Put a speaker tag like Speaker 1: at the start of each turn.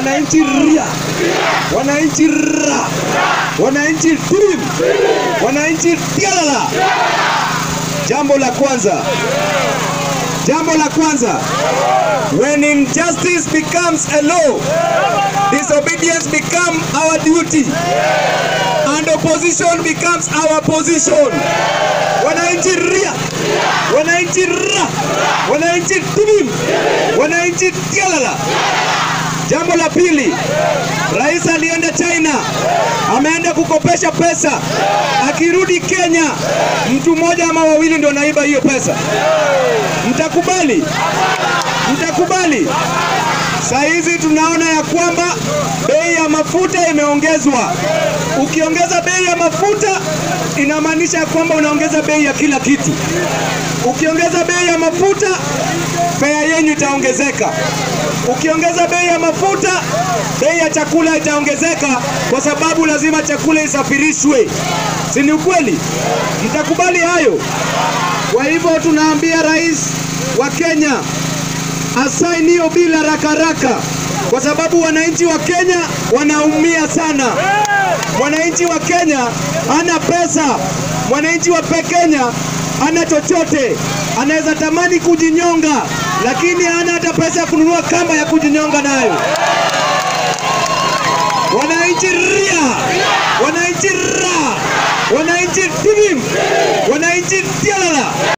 Speaker 1: wananchi ria, wananchi ra, wananchi tim, wananchi tialala. Jambo la kwanza, jambo la kwanza, when injustice becomes a law, disobedience become our duty and opposition becomes our position. Wananchi ria, wananchi ra, wananchi tim, wananchi tialala. Jambo la pili, rais alienda China, ameenda kukopesha pesa, akirudi Kenya mtu mmoja ama wawili ndio naiba hiyo pesa. Mtakubali? Mtakubali? Saa hizi tunaona ya kwamba bei ya mafuta imeongezwa. Ukiongeza bei ya mafuta inamaanisha ya kwamba unaongeza bei ya kila kitu. Ukiongeza bei ya mafuta, fea yenyu itaongezeka. Ukiongeza bei ya mafuta, bei ya chakula itaongezeka, kwa sababu lazima chakula isafirishwe, si ni ukweli? Mtakubali hayo? Kwa hivyo tunaambia rais wa Kenya asaini hiyo bila haraka haraka, kwa sababu wananchi wa Kenya wanaumia sana. Mwananchi wa Kenya hana pesa, mwananchi wa pe Kenya hana chochote, anaweza tamani kujinyonga, lakini hana hata pesa ya kununua kamba ya kujinyonga nayo. Wananchi ria, wananchi ra, wananchi tim, wananchi tialala.